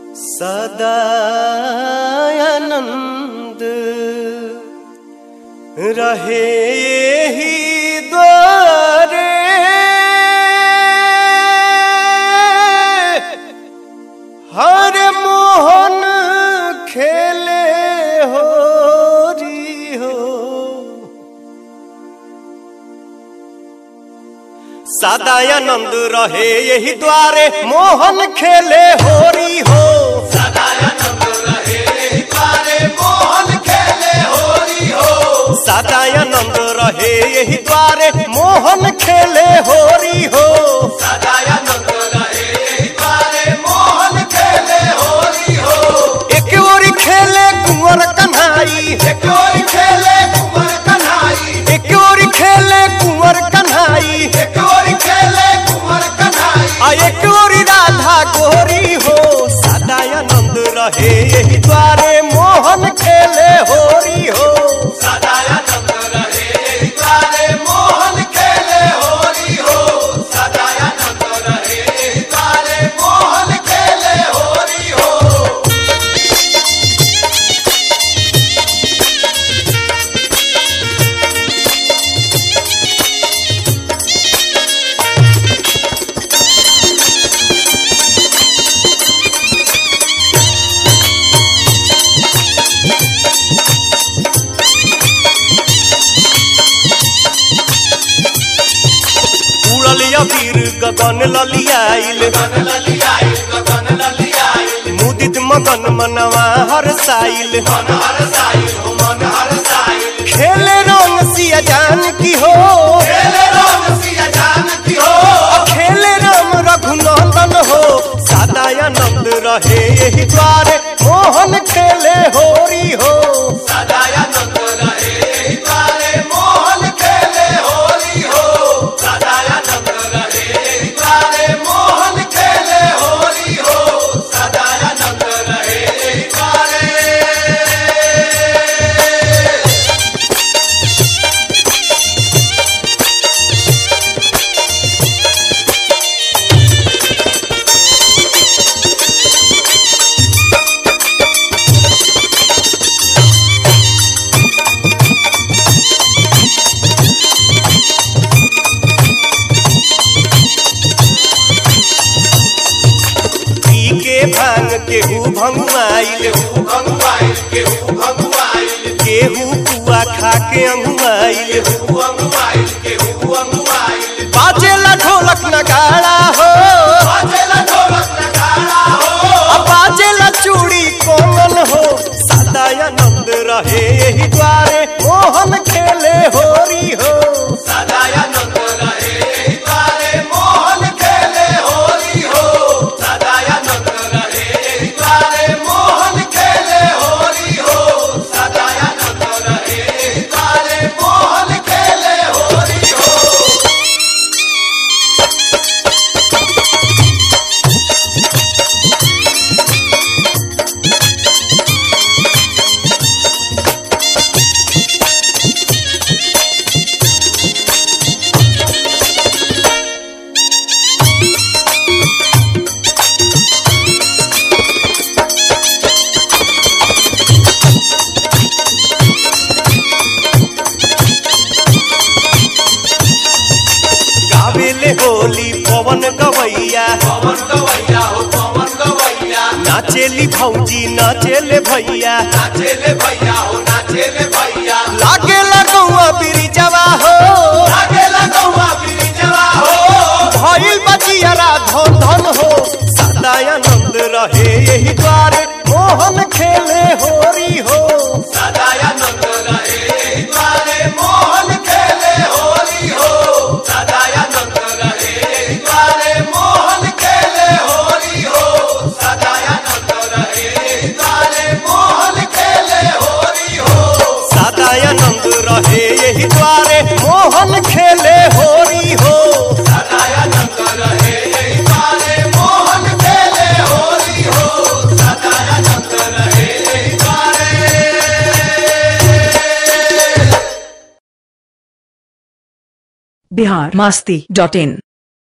सदानंद रहे ही द्वारे हर मोहन खेले हो री हो सदानंद रहे यही द्वारे मोहन खेले होरी हो सदानंद रहे यही द्वारे मोहन खेले होरी हो एक ओरी खेले कुंवर कन्हाई एक ओरी खेले कुंवर कन्हाई आ एक ओरी राधा गोरी हो सदानंद रहे यही द्वारे मोहन खेले होरी हो उड़ल अबीर गगन ललियाइल मुदित मगन मनवा हर साइल खेले रंग सिया जान की हो खेले राम रघुनंदन हो सदानंद रहे यही द्वारे मोहन खेले होरी हो पी के भांग केहू भंगुआइल केहू पुआ खा के अंगुआइल बाजेला ढोलक नगाड़ा हो अब बाजेला चूड़ी कोमल हो सदानंद रहे यही द्वारे मोहन खेले होरी हो गावेले होली पवन गवैया नाचेली भौजी नाचेले भैया लागे लगौआ बिरिजवा हो भइल बचियरा धन धन हो सदानंद रहे यही द्वारे मोहन खेले होरी हो सदानंद रहे यही द्वारे मोहन खेले होरी हो बिहार मास्ती डॉट इन